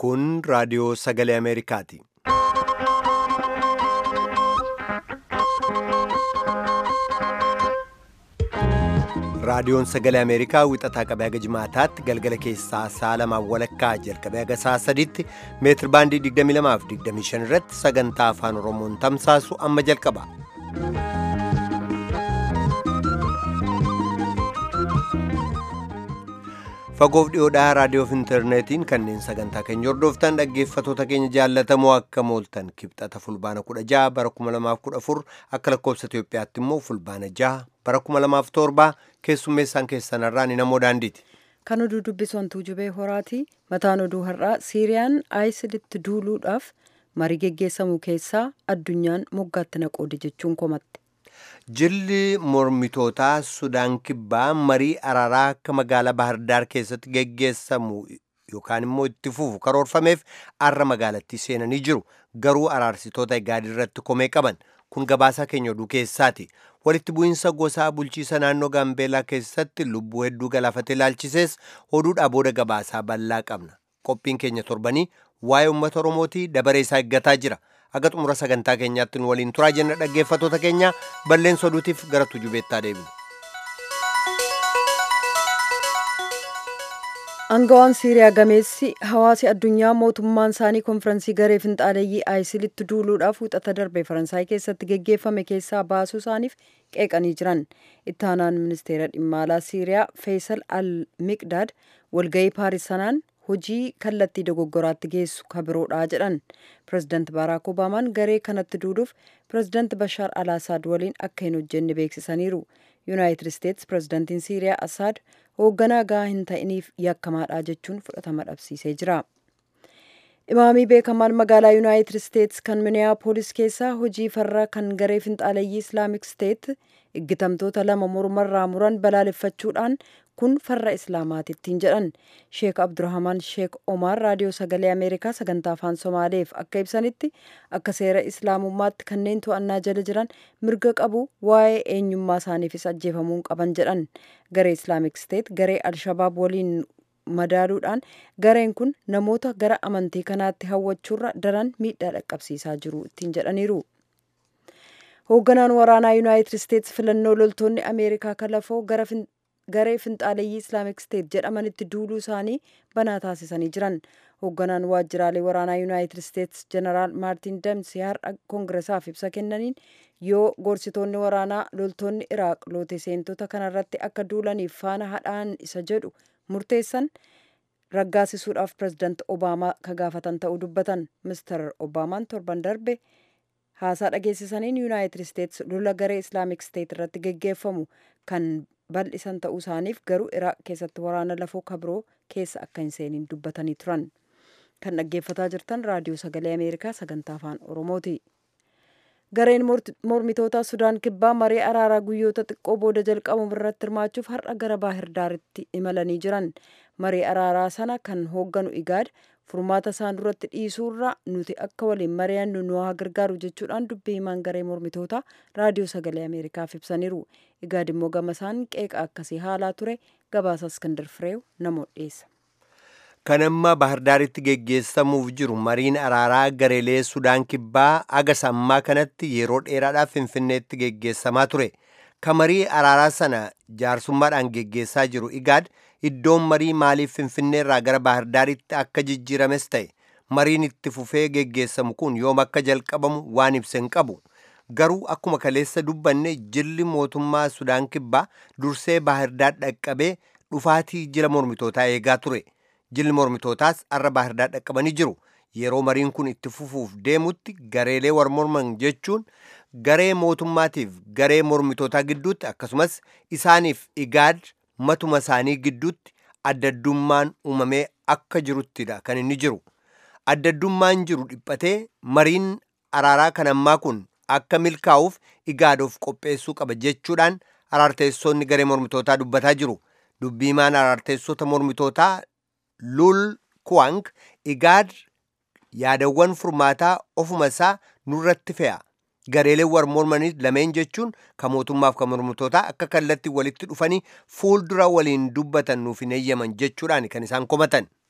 Kun raadiyoo sagalee Ameerikaati. Raadiyoon sagalee Ameerikaa wixataa qabee haga jimaataatti galgala keessaa sa'a lamaan walakkaa jalqabee haga sa'a sadiitti meetir baandii 22 fi 25 irratti sagantaa afaan Oromoon tamsaasu amma jalqaba. Fagoof dhiyoodhaa raadiyoo fi intarneetiin kanneen sagantaa keenya hordoftan dhaggeeffatoota keenya jaallatamoo akka mooltan kibxata fulbaana 16 bara 2014 akka lakkoofsa Itoophiyaatti immoo fulbaana 6 bara 2007 keessummeessaan keessanarraa ni namoo daandiiti. Kan oduu dubbisantuu jubee horaati. Mataan oduu har'aa Siiriyaan aayisilitti duuluudhaaf marii geggeessamu keessaa addunyaan moggaatti naqoode jechuun komatte. Jilli mormitootaa Sudaan Kibbaa marii araaraa akka magaalaa Bahardaar keessatti geggeessamu yookaan immoo itti fufu karoorfameef arra magaalattii seenanii jiru. Garuu araarsitoota Igaad irratti komee qaban. Kun gabaasaa keenya oduu keessaati. Walitti bu'iinsa gosaa bulchiisa naannoo Gaambeelaa keessatti lubbuu hedduu galaafate ilaalchisees oduudhaa booda gabaasaa bal'aa qabna. Qophiin keenya torbanii waa'ee uummata Oromootii dabaree isaa eeggataa jira. Aga xumura sagantaa keenyaatti nu waliin turaa jenna dhaggeeffatoota keenya balleessa oduutiif gara tujubeettaa deebinu. Angawaan Siiriyaa gameessi hawaasi addunyaa mootummaan isaanii konfiraansii garee finxaaleeyyii aayisilitti duuluudhaaf wixata darbe faransaay keessatti geggeeffame keessaa baasuu isaaniif qeeqanii jiran. Itti aanaan ministeera dhimma alaa Siiriyaa Feesal al-Miqdaad walgahii Paaris sanaan hojii kallattii dogoggoraatti geessu kabiroodha jedhan. Pireezidaant Baaraak Obaamaan garee kanatti duuluuf pireezidaant Bashaar al-Asaad waliin akka hin hojjenne beeksisaniiru. Yuunaayitid Isteetsi pireezidaantiin Siiriyaa Asaad hoogganaa gahaa hin ta'iniif yakkamaadha jechuun fudhatama dhabsiisee jira. Imaamii beekamaan magaalaa Yuunaayitid Isteetsi kan Miniyaapolis keessaa hojii farra kan garee finxaaleeyyii Islaamik Steet iggitamtoota lama mormarraa muran balaaleffachuudhaan kun farra islaamaatittiin jedhan sheek abdurahmaan sheek omaar raadiyoo sagalee ameerikaa sagantaa afaan somaaleef akka ibsanitti akka seera islaamummaatti kanneen to'annaa jala jiran mirga qabu waa'ee eenyummaa isaaniifis ajjeefamuun qaban jedhan garee islaamik steet garee alshabaab waliin madaaluudhaan gareen kun namoota gara amantii kanaatti hawwachuurra daran miidhaa dhaqqabsiisaa jiru ittiin jedhaniiru. hoogganaan waraanaa yuunaayitid isteetsi filannoo loltoonni ameerikaa kalafoo gara garee finxaaleeyyii islaamik steet jedhamanitti duuluu isaanii banaa taasisanii jiran hoogganaan waajjiraalee waraanaa yuunaayitid isteetsi jeneraal maartin damsii har'a koongiresaaf ibsa kennaniin yoo gorsitoonni waraanaa loltoonni iraaq loote seentota kanarratti akka duulaniif faana hadhaan isa jedhu murteessan raggaasisuudhaaf pireezidaant obaamaa ka gaafatan ta'uu dubbatan mister obaamaan torban darbe haasaa dhageessisaniin yuunaayitid isteetsi lola garee islaamik steet irratti geggeeffamu kan bal'isan ta'uu isaaniif garuu iraaq keessatti waraana lafoo kabiroo keessa akka hin seeniin dubbatanii turan kan dhaggeeffataa jirtan raadiyoo sagalee ameerikaa sagantaa afaan oromooti gareen mormitoota sudaan kibbaa marii araaraa guyyoota xiqqoo booda jalqabamu irratti hirmaachuuf har'a gara baahirdaaritti imalanii jiran marii araaraa sana kan hoogganu igaad furmaata isaan duratti dhiisuurra nuti akka waliin mari'annu nu haa gargaaru jechuudhaan dubbii himaan garee mormitoota raadiyoo sagalee ameerikaaf ibsaniiru igaad immoo gama isaan qeeqa akkasii haalaa ture gabaasa iskandar fireew namoota dhiyeessa. kan amma bahardaaritti geggeessamuuf jiru mariin araaraa gareelee sudaan kibbaa aga sammaa kanatti yeroo dheeraadhaaf finfinneetti geggeessamaa ture kan marii araaraa sana jaarsummaadhaan geggeessaa jiru igaad iddoon marii maaliif finfinneerraa gara bahardaaritti akka jijjiirames ta'e mariin itti fufee geggeessamu kun yoom akka jalqabamu waan ibsa hin qabu garuu akkuma kaleessa dubbanne jilli mootummaa sudaan kibbaa dursee bahardaar dhaqqabee dhufaatii jila mormitootaa eegaa ture jilli mormitootaas arra bahardaar dhaqqabanii jiru yeroo mariin kun itti fufuuf deemutti gareelee war morman jechuun garee mootummaatiif garee mormitootaa gidduutti akkasumas isaaniif igaad matuma isaanii gidduutti addaddummaan uumamee akka jiruttidha kan inni jiru addaddummaan jiru dhiphatee mariin araaraa kan ammaa kun akka milkaa'uuf igaaduuf qopheessuu qaba jechuudhaan araarteessoonni garee mormitootaa dubbataa jiru dubbiimaan araarteessota mormitootaa lul kuwang igaad yaadawwan furmaataa ofuma isaa nurratti fe'a gareeleen war mormanii lameen jechuun kan mootummaaf kan mormitootaa akka kallatti walitti dhufanii fuuldura waliin dubbatan nuuf hin eeyyaman jechuudhaan kan isaan komatan.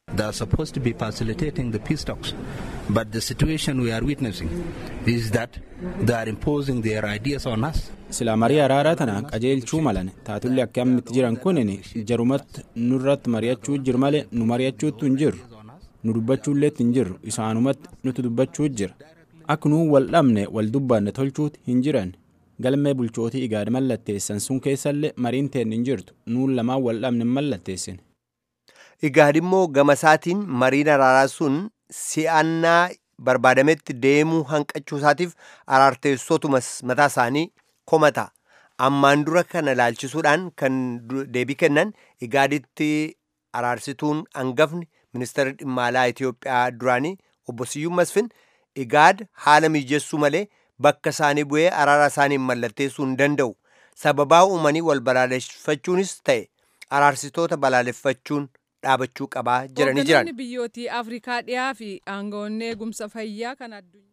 They are supposed to be facilitating the peace talks. But the situation we are witnessing is that they are imposing their ideas on us. Silaa marii araaraa tana qajeelchuu malan taatullee akkamitti jiran kunin jarumatti nurratti mari'achuu jiru malee nu mari'achuutu hin jirru. Nu dubbachuullee hin jirru isaanumatti nuti dubbachuu jira. Akka nuu wal dhabne wal dubbanne tolchuuti hin jiran. Galmee bulchootii igaad mallatteessan sun keessallee mariin teen hin jirtu nuun lamaan wal dhabne hin mallatteessine. Igaad immoo gama isaatiin mariin araaraa sun si'annaa barbaadametti deemuu hanqachuu isaatiif araarteessotumas mataa isaanii komata. Ammaan dura kana ilaalchisuudhaan kan deebii kennan igaaditti araarsituun hangafni ministeera dhimma alaa Itoophiyaa duraanii obbo Siyyuun Masfin igaad haala mijeessuu malee bakka isaanii bu'ee araara isaanii mallatteessuu hin danda'u. Sababaa uumanii wal balaaleffachuunis ta'e araarsitoota balaaleffachuun dhaabachuu qabaa jedhanii jiran. Hooggantoonni biyyootii Afrikaa dhiyaa fi aangawoonni eegumsa fayyaa kan addunyaa.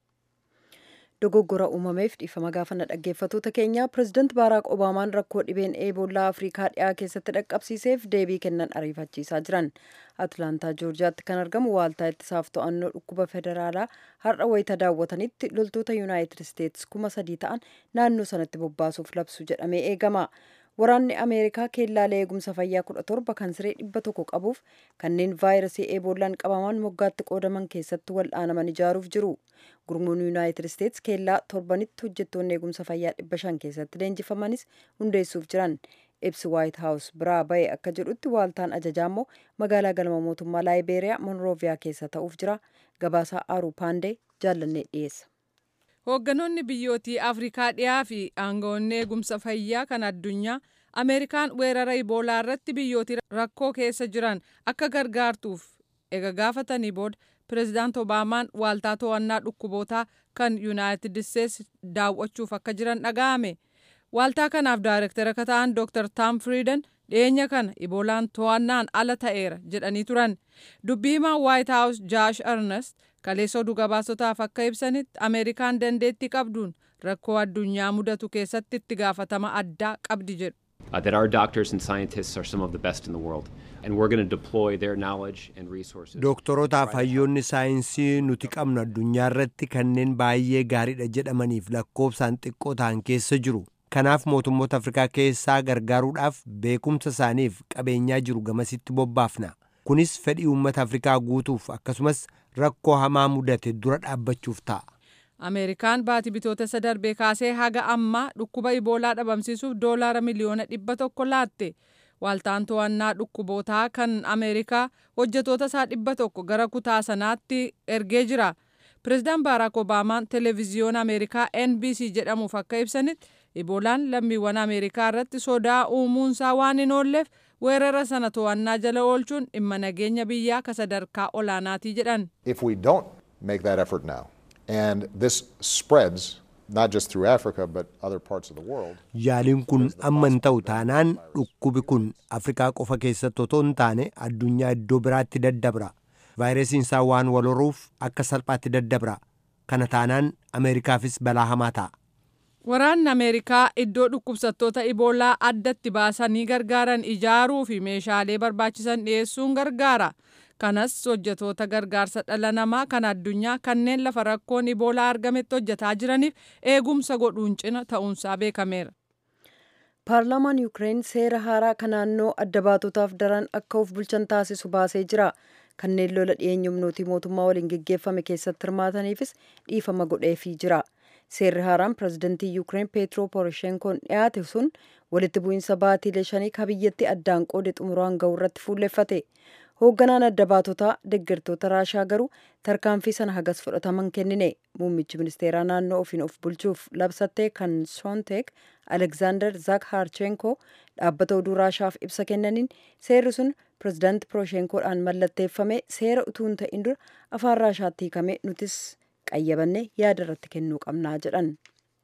dogoggora uumameef dhiifama gaafanna dhaggeeffatoota keenya pirezidaant baaraak obaamaan rakkoo dhibeen eeboolaa afrikaa dhiyaa keessatti dhaqqabsiiseef deebii kennan ariifachiisaa jiran atlaantaa joorjiyaatti kan argamu waaltaa ittisaaf to'annoo dhukkuba federaalaa har'a wayita daawwatanitti loltoota yuunaayitid isteetsi kuma sadii ta'an naannoo sanatti bobbaasuuf labsu jedhamee eegama waraanni ameerikaa keellaalee eegumsa fayyaa kudha torba kan siree dhibba tokko qabuuf kanneen vaayirasii eeboolaan qabaman moggaatti qoodaman keessatti wal'aanaman ijaaruuf jiru gurmuun yuunaayitid isteetsi keellaa torbanitti hojjettoonni eegumsa fayyaa dhibba shan keessatti leenjifamanis hundeessuuf jiran ibsi waayit haawus biraa ba'e akka jedhutti waaltaan ajajaa immoo magaalaa galma mootummaa laayibeeriyaa monrooviyaa keessa ta'uuf jira gabaasaa aaruu paandee jaallannee dhiyeessa. Hoogganoonni biyyootii Afrikaa dhiyaa fi aangawoonni eegumsa fayyaa kan addunyaa Ameerikaan weerara iboolaa irratti biyyootii rakkoo keessa jiran akka gargaartuuf ega gaafatanii booda pireezidaant Obaamaan waaltaa to'annaa dhukkubootaa kan Yuunaayitid Isteetsi daawwachuuf akka jiran dhaga'ame. Waaltaa kanaaf daayirektara akka ta'an Dr. Tam Friiden dhiyeenya kana iboolaan to'annaan ala ta'eera jedhanii turan. Dubbii himaa White House Josh Earnest kaleessa oduu gabaasotaaf akka ibsanitti Ameerikaan dandeettii qabduun rakkoo addunyaa mudatu keessatti itti gaafatama addaa qabdi jedhu. Uh, that our doctors and scientists are some of the best in the world, and we're going to deploy their knowledge and resources. Doktorotaaf hayyoonni saayinsii nuti qabnu addunyaa irratti kanneen baay'ee gaariidha jedhamaniif lakkoofsaan xiqqoo ta'an keessa jiru. Kanaaf mootummoota Afrikaa keessaa gargaaruudhaaf beekumsa isaaniif qabeenyaa jiru gamasitti bobbaafna. Kunis fedhii uummata Afrikaa guutuuf akkasumas rakkoo hamaa mudate dura dhaabbachuuf ta'a. Ameerikaan baatii bitootessa darbee kaasee haga ammaa dhukkuba iboolaa dhabamsiisuuf doolaara miliyoona dhibba tokko laatte. Waaltaan to'annaa dhukkubootaa kan Ameerikaa hojjetoota isaa dhibba tokko gara kutaa sanaatti ergee jira. Pireezidaant Baaraak Obaamaan televezyiyoona Ameerikaa NBC jedhamuuf akka ibsanitti iboolaan lammiiwwan Ameerikaa irratti sodaa uumuunsaa waan hin oolleef weerara sana to'annaa jala oolchuun dhimma nageenya biyyaa ka sadarkaa olaanaatii jedhan. If we don't make that effort now, and this spreads not just through Africa but other parts of the world. Yaaliin kun amma hin ta'u taanaan dhukkubi kun Afrikaa qofa keessatti otoo hin taane addunyaa iddoo biraatti daddabra. Vaayirasiin isaa waan wal horuuf akka salphaatti daddabra. Kana taanaan Ameerikaafis balaa hamaa ta'a. Waraanni Ameerikaa iddoo dhukkubsattoota iboolaa addatti baasanii gargaaran ijaaruu fi meeshaalee barbaachisan dhiyeessuun gargaara. Kanas hojjetoota gargaarsa dhala namaa kan addunyaa kanneen lafa rakkoon iboolaa argametti hojjetaa jiraniif eegumsa godhuun cina ta'uunsaa beekameera. Paarlaamaan Yuukireen seera haaraa kan naannoo adda baatotaaf daran akka of bulchan taasisu baasee jira. Kanneen lola dhiyeenya humnootii mootummaa waliin geggeeffame keessatti hirmaataniifis dhiifama godheefii jira. Seerri haaraan pirezidantii Yuukireen Peetro Poroshenkoon dhiyaate sun walitti bu'iinsa baatiilee shanii ka biyyatti addaan qoode xumuraan ga'u irratti fuulleffate. Hoogganaan adda baatotaa deeggartoota Raashaa garuu tarkaanfii sana hagas fudhataman kennine. Muummichi ministeeraa naannoo ofiin of bulchuuf labsattee kan Soonteek Alekzaander Zakharchenko dhaabbata oduu Raashaaf ibsa kennaniin seerri sun pirezidaanti Poroshenkoodhaan mallatteeffame seera utuu hin ta'in dura afaan Raashaatti hiikame nutis qayyabanne yaada irratti kennuu qabnaa jedhan.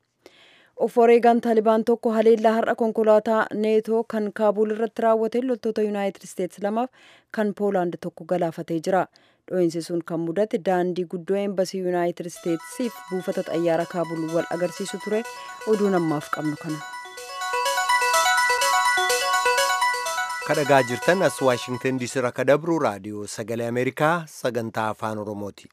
of wareegaan taalibaan tokko haleellaa har'a konkolaataa neetoo kan kaabuul irratti raawwate loltoota yuunaayitid isteetsi lamaaf kan poolaand tokko galaafatee jira dho'iinsi sun kan mudate daandii guddoo eembasii yuunaayitid isteetsiif buufata xayyaara kaabul wal agarsiisu ture oduu namaaf qabnu kana. kadhagaa jirtan as waashingtan diisii irraa kadabru raadiyoo sagalee ameerikaa sagantaa afaan oromooti.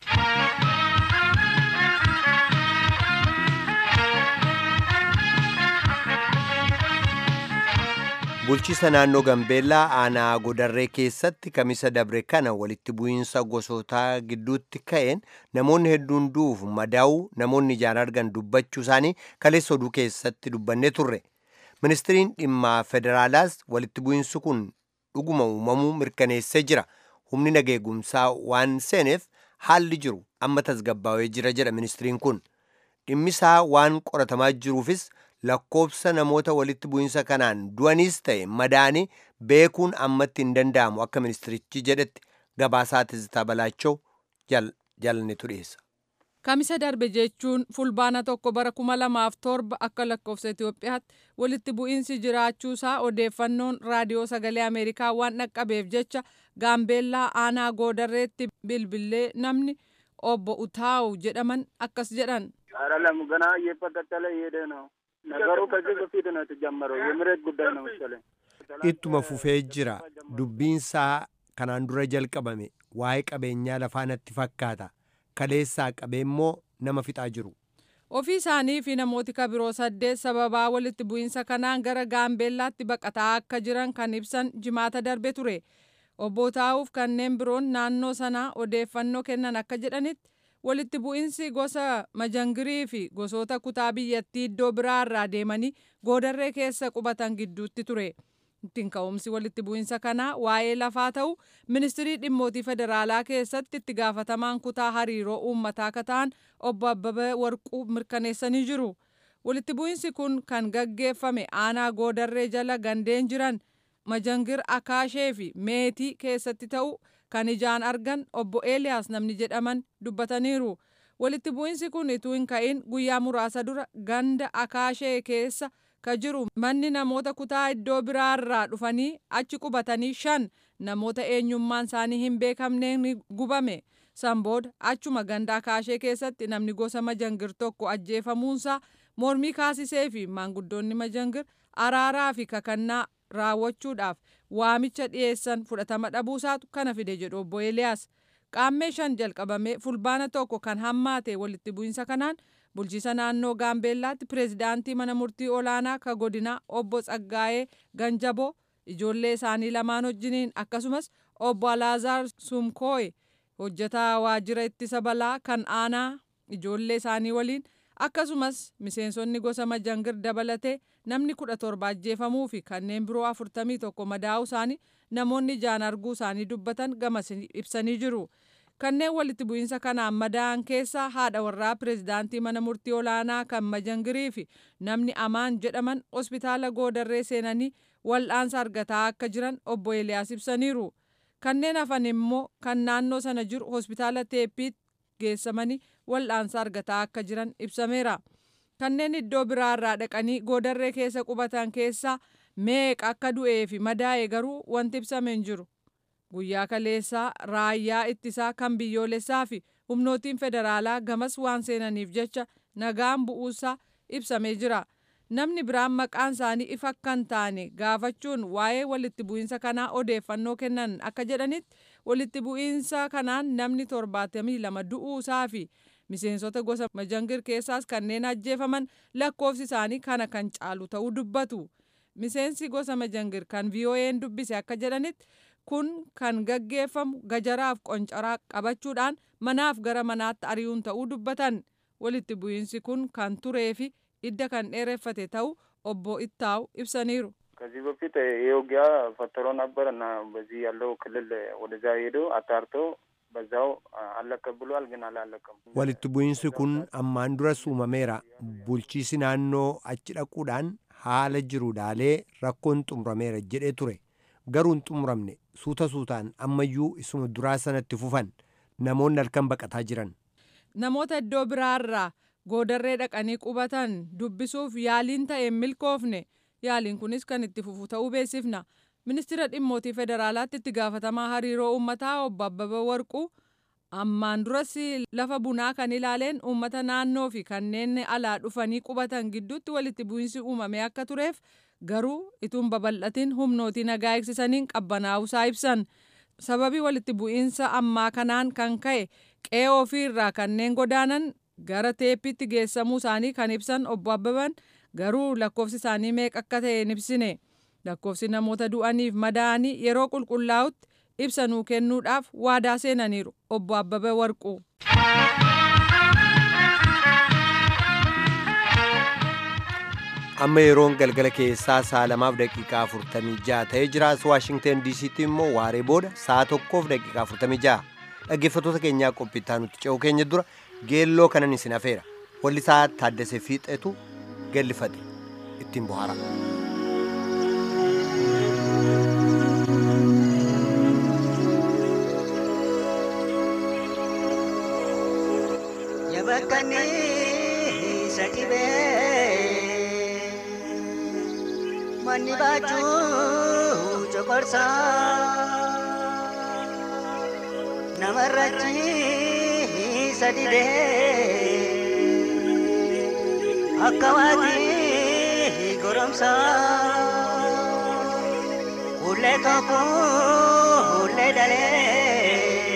bulchiisa naannoo gambeellaa aanaa godarree keessatti kamisa dabre kana walitti bu'iinsa gosootaa gidduutti ka'een namoonni hedduun du'uuf madaa'uu namoonni ijaan argan dubbachuu isaanii kaleessa oduu keessatti dubbannee turre ministiriin dhimma federaalaas walitti bu'iinsi kun dhuguma uumamuu mirkaneessee jira humni nageegumsaa waan seeneef haalli jiru amma tasgabbaa'ee jira jedha ministiriin kun dhimmisaa waan qoratamaa jiruufis lakkoobsa namoota walitti bu'iinsa kanaan du'aniis ta'e madaa'anii beekuun ammatti hin danda'amu akka ministirichi jedhetti gabaasaa Tizitaa Balaachoo jaalannetu dhiyeessa. Kamisa darbe jechuun fulbaana tokko bara kuma lamaaf torba akka lakkoofsa Itoophiyaatti walitti bu'iinsi jiraachuusaa odeeffannoon raadiyoo sagalee Ameerikaa waan dhaqqabeef jecha gaambeellaa aanaa goodarreetti bilbilee namni obbo Utaawu jedhaman akkas jedhan. አይደለም ገና እየቀጠለ እየሄደ ነው ነገሩ ከዚህ በፊት ነው የተጀመረው የመሬት ጉዳይ ነው መሰለኝ ittuma fufee jira dubbiinsaa kanaan dura jalqabame waa'ee qabeenyaa lafaa natti fakkaata kaleessaa qabee immoo nama fixaa jiru ofii isaanii fi namooti kabiroo saddeet sababaa walitti bu'iinsa kanaan gara gaambeellaatti baqataa akka jiran kan ibsan jimaata darbe ture obbo taa'uuf kanneen biroon naannoo sanaa odeeffannoo kennan akka jedhanitti walitti bu'iinsi gosa majangirii fi gosoota kutaa biyyattii iddoo biraa irraa deemanii goodarree keessa qubatan gidduutti ture. ittiin ka'umsi walitti bu'iinsa kanaa waa'ee lafaa ta'u ministirii dhimmootii federaalaa keessatti itti gaafatamaan kutaa hariiroo uummataa akka ta'an obbo Abbabee Warquu mirkaneessanii jiru. Walitti bu'iinsi kun kan gaggeeffame aanaa goodarree jala gandeen jiran majangir akaashee fi meetii keessatti ta'u kan ijaan argan obbo Eeliyaas namni jedhaman dubbataniiru. Walitti bu'iinsi kun ituu hin ka'in guyyaa muraasa dura ganda akaashee keessa ka jiru manni namoota kutaa iddoo biraarraa dhufanii achi qubatanii shan namoota eenyummaan isaanii hin beekamneen ni gubame san booda achuma ganda akaashee keessatti namni gosa majangir tokko ajjeefamuunsaa mormii kaasisee fi maanguddoonni majangir araaraa fi kakannaa raawwachuudhaaf waamicha dhiyeessan fudhatama dhabuusaatu kana fide jedhu obbo Eeliyaas. Qaammee shan jalqabamee fulbaana tokko kan hammaate walitti bu'iinsa kanaan bulchiisa naannoo gaambeellaatti pireezidaantii mana murtii olaanaa ka godinaa obbo Tsaggaayee Ganjaboo ijoollee isaanii lamaan wajjiniin akkasumas obbo Alaazaar Sumkooye hojjetaa waajjira ittisa balaa kan aanaa ijoollee isaanii waliin akkasumas miseensonni gosa majangir dabalatee namni kudha torba ajjeefamuu fi kanneen biroo afurtamii tokko madaa'uu isaanii namoonni ijaan arguu isaanii dubbatan gamas ibsanii jiru. kanneen walitti bu'iinsa kanaan madaa'an keessaa haadha warraa pireezidaantii mana murtii olaanaa kan majangirii fi namni amaan jedhaman hospitaala goodarree seenanii wal'aansa argataa akka jiran obbo Eeliyaas ibsaniiru. Kanneen hafan immoo kan naannoo sana jiru hospitaala teeppiitti geessamanii wal'aansa argataa akka jiran ibsameera. Kanneen iddoo biraarraa dhaqanii goodarree keessa qubatan keessaa meeqa akka du'ee fi madaa'e garuu wanti ibsame hin jiru. guyyaa kaleessaa raayyaa ittisaa kan biyyoolessaa fi humnootiin federaalaa gamas waan seenaniif jecha nagaan bu'uusaa ibsamee jira. Namni biraan maqaan isaanii ifa kan taane gaafachuun waa'ee walitti bu'iinsa kanaa odeeffannoo kennan akka jedhanitti walitti bu'iinsa kanaan namni torbaatamii lama du'uusaa fi miseensota gosa majangir keessaas kanneen ajjeefaman lakkoofsi isaanii kana kan caalu ta'uu dubbatu. Miseensi gosa majangir kan VOA'n dubbise akka jedhanitti kun kan gaggeeffamu gajaraaf qoncaraa qabachuudhaan manaaf gara manaatti ari'uun ta'uu dubbatan walitti bu'iinsi kun kan turee fi idda kan dheereffate ta'u obbo Ittaaw ibsaniiru. ከዚህ በፊት ይህ ውጊያ ፈትሮ ነበር እና በዚህ ያለው ክልል ወደዛ ሄዶ አጣርቶ በዛው አለቀ ብሏል፣ ግን አላለቀም። walitti bu'iinsi kun ammaan duras uumameera bulchiisi naannoo achi dhaquudhaan haala jiru laalee rakkoon xumurameera jedhee ture garuu hin xumuramne suuta suutaan ammayyuu isuma duraa sanatti fufan namoonni halkan baqataa jiran. Namoota iddoo biraarraa goodarree dhaqanii qubatan dubbisuuf yaaliin ta'e milkoofne yaaliin kunis kan itti fufu ta'uu beeksifna. Ministeera dhimmootii federaalaatti itti gaafatamaa hariiroo uummataa obbo Abbabaa Warquu ammaan duras lafa bunaa kan ilaaleen uummata naannoo fi kanneen alaa dhufanii qubatan gidduutti walitti bu'iinsi uumamee akka tureef garuu ituun babal'atiin humnootii nagaa eegsisaniin qabbanaa'uusaa ibsan sababii walitti bu'iinsa ammaa kanaan kan ka'e qe'ee ofiirraa kanneen godaanan gara teeppiitti geessamuu isaanii kan ibsan obbo Abbaban garuu lakkoofsi isaanii meeqa akka ta'e hin ibsine lakkoofsi namoota du'aniif madaa'anii yeroo qulqullaa'utti ibsa nuu kennuudhaaf waadaa seenaniiru obbo Abbabee Warquu. amma yeroon galgala keessaa sa'a lamaaf daqiiqaa 46 ta'ee jira as waashingten diisiitti immoo waaree booda sa'a tokkoof daqiiqaa 46 dhaggeeffattoota keenyaa qophittaa nutti ce'uu keenya dura geelloo kanan isin afeera wallisaa taaddasee fiixeetu gallifate ittiin bohaara. Yabakkanii isa dhibee manni baachuu coqorsa namarrachi isa dhibee akka waatii goromsa ullee tokko ullee dalee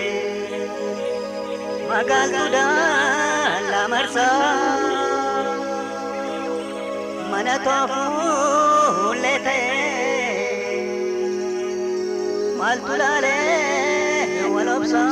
magaaltuudhaan lamarsa mana toofuullee ta'e maaltu laalee wal obsa.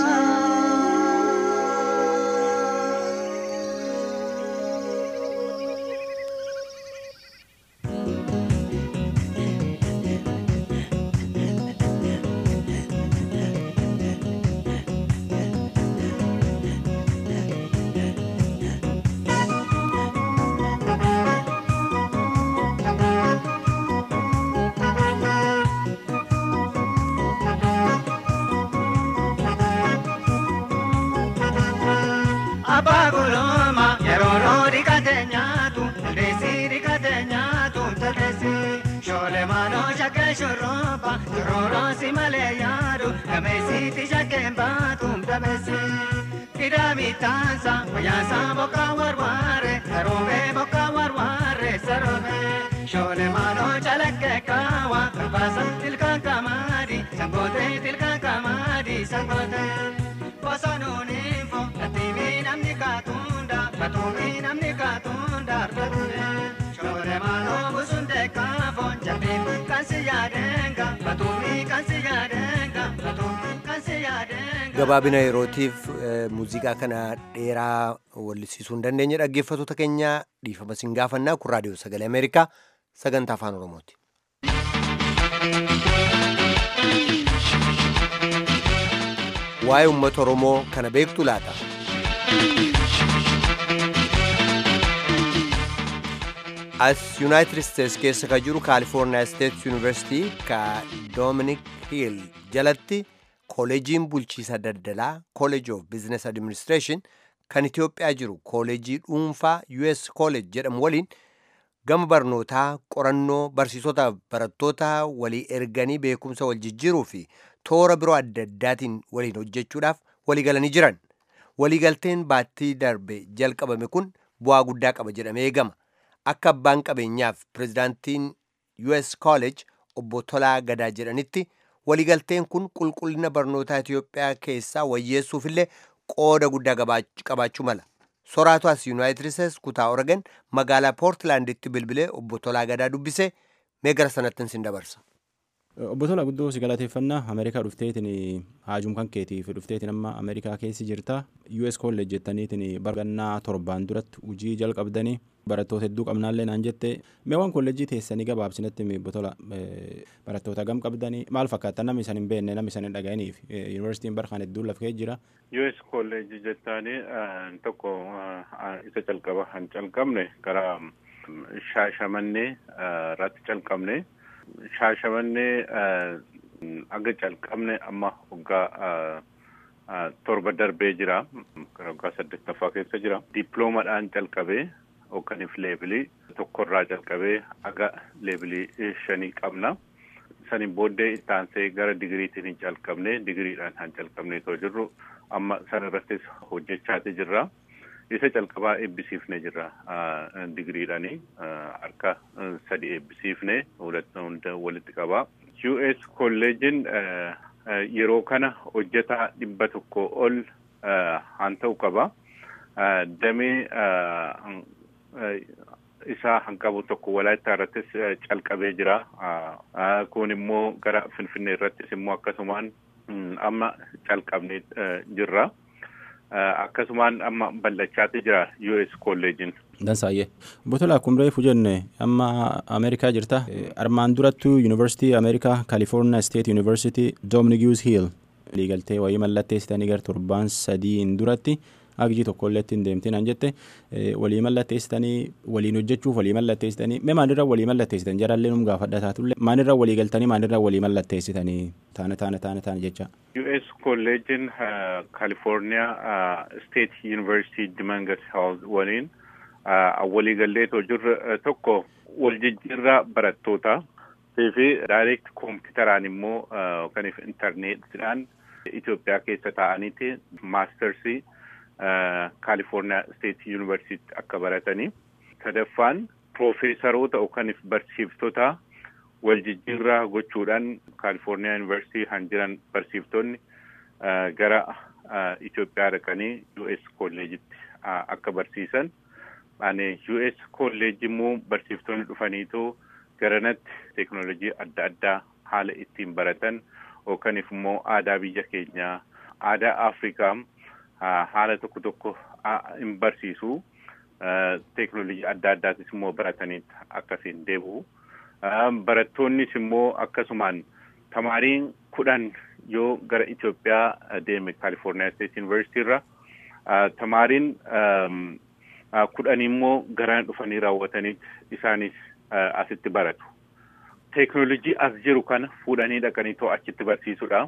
Abbaa guluma yeroo roori kate nyaatu taldeessi rikate nyaatu taldeessi shoolee maaloo shakkee shurrooba shurrooroosi malee yaadu gameessiiti shakkeen baatu dabeessi. Kidami taansa wayyaansa bokka warwaare saroomee bokka warwaare saroomee shoolee maaloo calaqqee kaawa barbaasa tilkaan kamaadi sangootee tilkaan kamaadi sangootee. Bosonuun fo atiimi namni kaatunda batuumi namni kaatunda argatune shoore maaloo busunde kaafo jabbiin kan si yaadenga batuumi kan si yaadenga batuumi kan si yaadenga. gabaabina yerootiif muuziqaa kana dheeraa wallisiisuu hin dandeenye dhaggeeffattoota keenya dhiifama sin gaafannaa kun raadiyoo sagalee ameerikaa sagantaa afaan oromooti. waa'ee uummata oromoo kana beektu laata as yuunaayitid isteets keessa ka jiru kaalifoorniyaa steets yuunivarsitii ka doominik hiil jalatti kooleejiin bulchiisa daldalaa kooleej of biizines adiministireeshin kan itiyoophiyaa jiru kooleejii dhuunfaa us kooleej jedhamu waliin gama barnootaa qorannoo barsiisota barattoota walii erganii beekumsa wal jijjiiruu fi toora biroo adda addaatiin waliin hojjechuudhaaf waliigalanii jiran waliigalteen baattii darbe jalqabame kun bu'aa guddaa qaba jedhamee eegama akka abbaan qabeenyaaf pirezidaantiin us college obbo Tolaa Gadaa jedhanitti waliigalteen kun qulqullina barnootaa Itiyoophiyaa keessaa wayyeessuufillee qooda guddaa qabaachuu mala. Soraatu as Yuunaayitid Isteets kutaa Oregon magaalaa Poortilaanditti bilbilee obbo Tolaa Gadaa dubbise mee gara sanatti sin dabarsa. Obbo Tolaa guddoo si galateeffannaa Ameerikaa dhufteetiin haajum kan keetiif dhufteetiin amma Ameerikaa keessi jirta US College jettaniitiin bargannaa torbaan duratti hojii jalqabdanii barattoota hedduu qabnaallee naan jette meewwan kolleejjii teessanii gabaabsinatti obbo Tolaa barattoota gam qabdanii maal fakkaata namni isan hin beekne namni isan hin dhaga'iniif yuunivarsiitiin barkaan hedduun lafee jira. US College jettaanii tokko isa calqaba han calqabne gara shaashamannee irratti calqabne. shaashamannee aga calqabne amma waggaa torba darbee jira waggaa saddeettaffaa keessa jira diploomadhaan calqabee hoogganiif leebilii tokkorraa calqabee aga leebilii shanii qabna saniin booddee ittaansee gara digiriitiin hin calqabne digiriidhaan han calqabne too jirru amma sana irrattis hojjechaati jirra. Isa calqabaa eebbisiifne jirra digiriidhaani harka sadi eebbisiifne hunda walitti qabaa. US kolleejiin yeroo kana hojjetaa dhibba tokko ol haan ta'u qaba. Damee isaa hanqabu tokko walaayittaa irrattis calqabee jira. Kun immoo gara Finfinnee irrattis immoo akkasumaan amma calqabnee jirra. Akkasumaan amma ballachaatti jira US kolleejiin. Dansaayyee. Botola akkuma reefu jenne amma Ameerikaa jirta. Armaan durattuu Yuunivarsiitii Ameerikaa Kaalifoorniyaa Steet Yuunivarsiitii Doominigius Hiil waliigaltee wayii mallatteessitanii gara torbaan sadiin duratti agji tokkollee ittiin deemtiin an jette walii mallatteessitanii waliin hojjechuuf walii mallatteessitanii mee maalirra walii mallatteessitan jarallee num gaafadha taatullee maalirra walii galtanii maalirra walii mallatteessitanii taana taana taana taana jecha. US kolleejiin Kaalifoorniyaa Steet Yuunivarsiitii Dimangas House waliin waliigallee jirra tokko wal jijjiirraa barattootaa fi direct kompiitaraan immoo kan intarneetiidhaan Itoophiyaa keessa taa'aniiti maastersii Kaalifoorniyaa Steet Yuunivarsiitii akka baratanii. Sadaffaan piroofeesaroota yookaan barsiiftota wal jijjiirraa gochuudhaan Kaalifoorniyaa Yuunivarsiitii han jiran barsiiftonni gara Itoophiyaa dhaqanii US kolleejitti akka barsiisan. Ani US kolleeji immoo barsiiftonni dhufaniitu garanatti teeknoolojii adda addaa haala ittiin baratan yookaan immoo aadaa biyya keenyaa aadaa Afrikaa haala tokko tokko hin barsiisu. Teeknoolojii adda addaatis immoo baratanii akkasiin deebi'u. Barattoonnis immoo akkasumaan tamaariin kudhan yoo gara Itoophiyaa deeme Kaalifoorniyaa Steet Yuunivarsiitii irra tamaariin kudhan immoo garaan dhufanii raawwatanii isaanis asitti baratu. Teeknoolojii as jiru kana fuudhanii dhaqanii too achitti barsiisudha.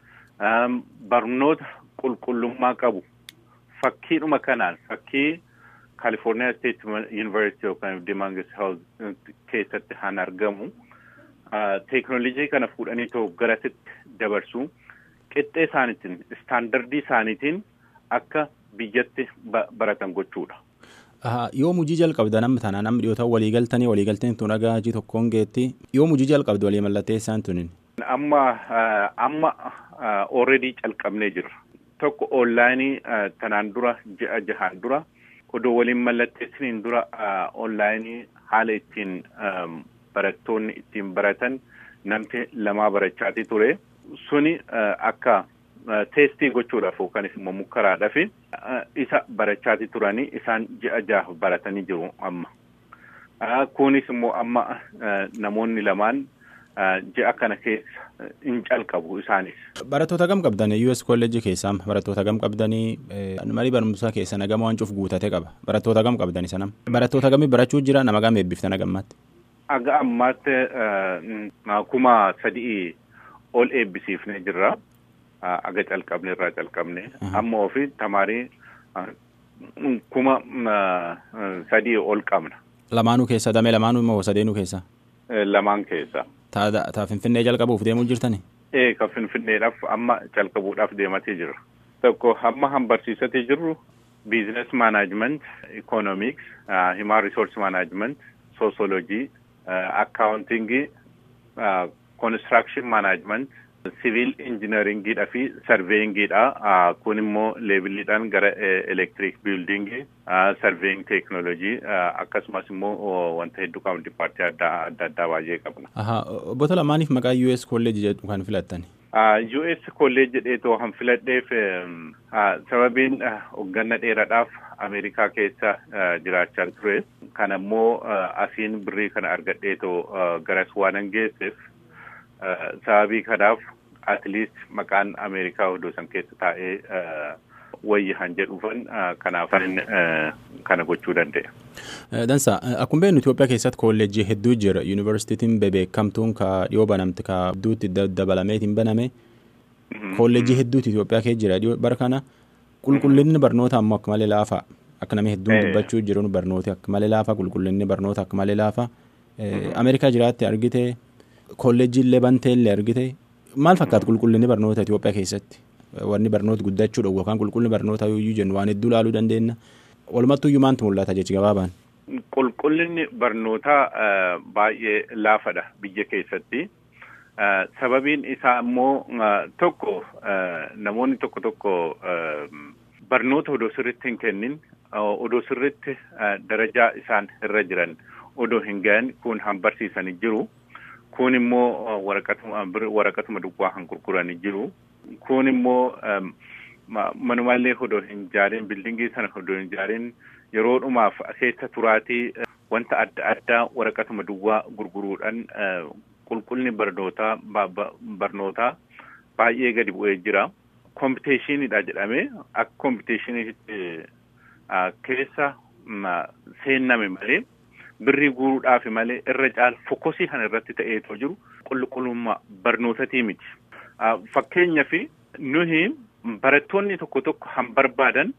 Barnoota qulqullummaa qabu fakkiidhuma kanaan fakkii Kaalifoorniyaa Steet Yuunivarsiitii yookaan Dimangas House keessatti han argamu teeknoolojii kana fuudhanii too garasitti dabarsu qixxee isaaniitiin istaandardii isaaniitiin akka biyyatti baratan gochuudha. Yoo hojii jalqabda namni tanaa namni dhiyoo ta'u walii galtanii walii galteen tun dhagaa hojii tokkoon geetti yoo hojii jalqabdu walii mallatteessaan tunin. Amma amma already calqabnee jirra. Tokko onlaayinii tanaan dura ji'a jahaan dura odoo waliin mallatteessiniin dura onlaayinii haala ittiin barattoonni ittiin baratan namni lamaa barachaati ture. Suni akka teestii gochuudhaaf yookaan immoo mukkaraadhaaf isa barachaati turanii isaan ji'a jaha baratanii jiru amma. Kunis immoo amma namoonni lamaan ji'a kana keessa hin calqabu isaanis. Barattoota gam qabdan US kolleejii keessaa barattoota gam qabdanii marii barumsaa keessa nagama waan cuuf guutate qaba barattoota gam qabdan isa nama barattoota gamii barachuu jira nama gam eebbiftan agammaatti. Aga ammaatti kuma sadii ol eebbisiifnee jirra. Aga calqabne irraa calqabne amma ofii tamaarii kuma sadii ol qabna. Lamaanuu keessa damee lamaanuu immoo sadeenuu keessa. Lamaan keessa. Taa Finfinnee jalqabuuf deemuu jirtani? Ee kan Finfinneedhaaf amma calqabuudhaaf deematee jira. Tokko amma han barsiisatee jirru biizines maanaajiment, ikoonomiks, himaan riisorsi maanaajiment, soosoloojii, akkaawuntingii, konistiraakshon maanaajiment, siviil injineeringiidha fi sarveeyingiidha. Kun immoo leeviliidhaan gara elektiriik biildingii, sarveeying teeknoolojii akkasumas immoo wanta hedduu qabna dipaartii adda addaa baay'ee qabna. Obbo Lamaaniif maqaa US kolleejii jedhu kan filattan? US kolleejii jedheetoo kan filadheef sababiin hoggana dheeraadhaaf Ameerikaa keessa jiraachaa ture. Kana immoo asiin birrii kana argadheetoo garas waan geesseef sababii kanaaf at least maqaan Ameerikaa iddoo san keessa taa'ee wayyi han jedhuufan kanaaf kana gochuu danda'e. Dansa akkuma beeknu Itoophiyaa keessatti kolleejjii hedduu jira yuunivarsiitiin bebeekamtuun ka dhiyoo banamte ka hedduutti dabalameetiin baname kolleejjii hedduutti Itoophiyaa keessa jira bara kana qulqullinni barnoota ammoo akka malee laafa akka namni hedduun dubbachuu jiru barnooti akka malee laafa qulqullinni barnoota akka malee laafa Ameerikaa jiraatti argite kolleejjii illee bantee illee argite maal fakkaata qulqullinni barnoota Itoophiyaa keessatti wanni barnoota guddachuu dhowwu yookaan qulqullinni barnoota yoo jennu waan hedduu ilaaluu dandeenya. Walumattuyyuu maantu mul'ata jechi gabaabaan. Qulqullinni barnootaa baay'ee laafadha biyya keessatti. Sababiin isaa immoo tokko namoonni tokko tokko barnoota odoo sirriitti hin kennin odoo sirriitti darajaa isaan irra jiran odoo hin gahan kun han barsiisanii jiru. Kun immoo waraqatuma duwwaa han gurguranii jiru. Kun immoo manumaallee odoo hin ijaarin bildingii sana odoo hin ijaarin yeroodhumaaf keessa turaatii wanta adda addaa waraqatuma duwwaa gurguruudhaan qulqullinni barnootaa barnootaa baay'ee gadi bu'ee jira. Kompiteeshiniidha jedhamee akka kompiteeshiniitti keessa seenname malee birrii guuruudhaaf malee irra caala fokosii kana irratti ta'eetoo jiru qulqullummaa barnootatii miti. Fakkeenyaaf nuyi barattoonni tokko tokko han barbaadan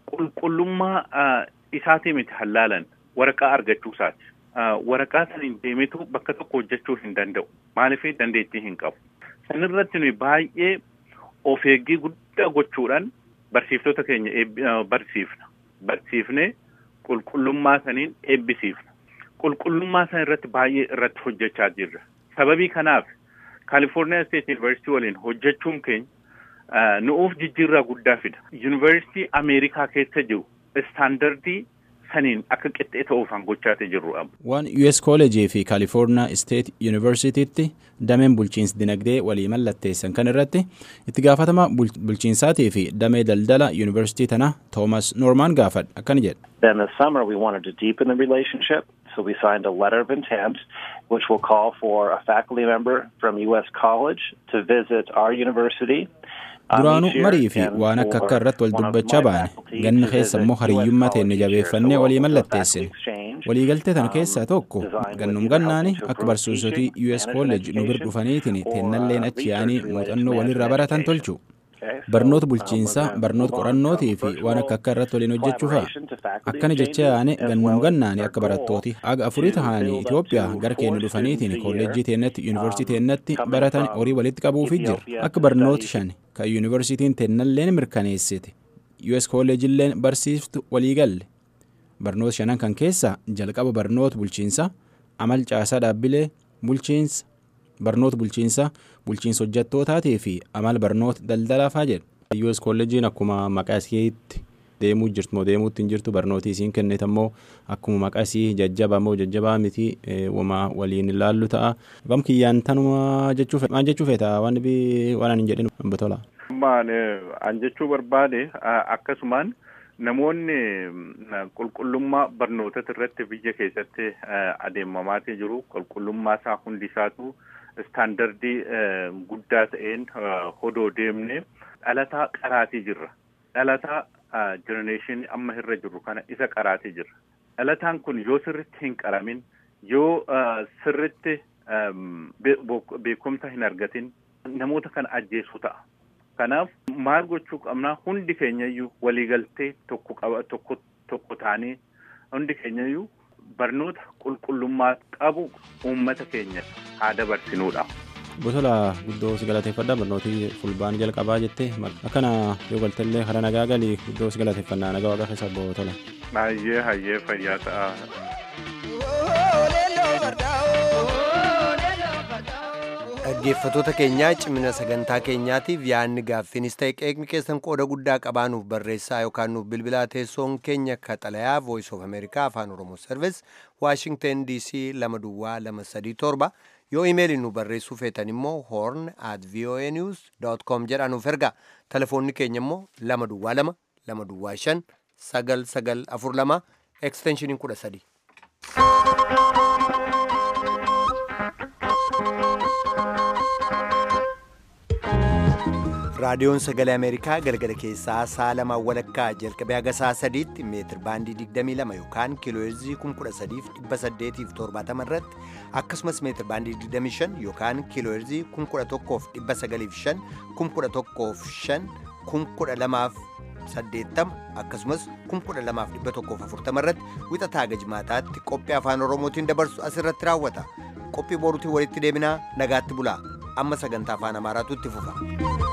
qulqullummaa isaatii miti hallaalan waraqaa argachuu isaati. Waraqaa saniin deemeetu bakka tokko hojjechuu hin danda'u. Maaliif dandeettii hin qabu. Sanirratti nuyi baay'ee of eeggii guddaa gochuudhaan barsiiftota keenya barsiifna. Barsiifnee qulqullummaa saniin eebbisiifna. Qulqullummaa sana irratti baay'ee irratti hojjechaa jirra. Sababii kanaaf Kaalifoorniyaa State University waliin hojjechuun keenya nu'uuf jijjiirraa guddaa fida. Yuunivarsiitii Ameerikaa keessa jiru istaandardii saniin akka qixxee ta'uuf han gochaatee jirru amma. Waan US College fi California State Universitytti dameen bulchiinsa dinagdee walii mallatteessan kan irratti itti gaafatama bulchiinsaatii fi damee daldala University tana Thomas Norman gaafadha akkana jedha. Then this summer we wanted to deepen the relationship, so we signed a letter of intent which will call for a faculty member from US College to visit our university. duraanuu marii fi waan akka akka irratti wal dubbachaa baane ganna keessa immoo hariyyummaa teenne jabeeffannee walii mallatteessine waliigaltee tana keessaa tokko gannum gannaani akka barsiisotii us college nu bir dhufaniitiin teennalleen achi yaanii muuxannoo walirraa baratan tolchu barnoota bulchiinsaa barnoota qorannootii fi waan akka akka irratti waliin hojjechuu fa'a akkana jecha yaane gannum gannaani akka barattooti aga afurii tahanii Itoophiyaa gara keenya dhufaniitiin kolleejjii teennatti yuunivarsiitii teennatti baratan horii walitti qabuufi jira akka barnooti shan kan yuunivarsiitiin teennalleen mirkaneessite US kolleejilleen barsiiftu waliigalle barnoota shanan kan keessaa jalqaba barnoota bulchiinsaa amal caasaa dhaabbilee bulchiinsa barnoota bulchiinsaa bulchiinsa hojjettootaatii fi amal barnoota daldalaa faa jedha. US kolleejiin akkuma maqaa isheetti deemuu jirtu moo deemuutti hin jirtu barnooti isiin kennite ammoo akkuma maqaa isii jajjabaa moo jajjabaa miti wama waliin ilaallu ta'a. Gam kiyyaan tanuma jechuu maal jechuu feeta waan dhibii waan ani hin jedhin batola. Ammaan an jechuu barbaade akkasumaan namoonni qulqullummaa barnoota irratti biyya keessatti adeemamaatii jiru qulqullummaa isaa hundi isaatu istaandardii guddaa ta'een hodoo deemne dhalataa qaraatii jirra. Dhalataa jenereeshinii amma irra jirru kana isa qaraatii jirra. Dhalataan kun yoo sirritti hin qaramin yoo sirritti beekumsa hin argatin namoota kana ajjeesuu ta'a. Kanaaf maal gochuu qabnaa hundi keenyayyuu waliigaltee tokko qaba tokko tokko taanee hundi keenyayyuu barnoota qulqullummaa qabu uummata keenya haa dabarsinuudha. Bosola guddoo si galateeffadha barnootii fulbaanii jalqabaa jettee akkana yoo galtellee karaa nagaa galii guddoo si galateeffannaa nagaa waaqa keessa bootola. Hayyee hayyee fayyaa ta'a. dhaggeeffatoota keenyaa cimina sagantaa keenyaatiif yaadni gaaffiinis ta'e qeeqni keessan qooda guddaa qabaanuuf barreessaa yookaan nuuf bilbilaa teessoon keenya kaxalayaa voice of america afaan oromoo service washington dc lama duwwaa lama sadii torba yoo imeelii nu barreessuu feetan immoo horn at voa news com jedhaa nuuf ergaa telefoonni keenya immoo lama duwwaa lama lama duwwaa shan sagal sagal afur lama eksteenshiniin kudha sadii. raadiyoon sagalee ameerikaa galgala keessaa sa'a lamaa walakkaa jalqabee haga sa'a sadiitti meetir baandii 22 yookaan kiilooheerzii 13870 irratti akkasumas meetir baandii 25 yookaan kiilooheerzii 11,905 11,500 12,80 akkasumas 12,140 irratti wixataa gajmaataatti qophii afaan oromootiin dabarsu asirratti raawwata qophii boruutiin walitti deebinaa nagaatti bulaa amma sagantaa afaan amaaraatu itti fufa.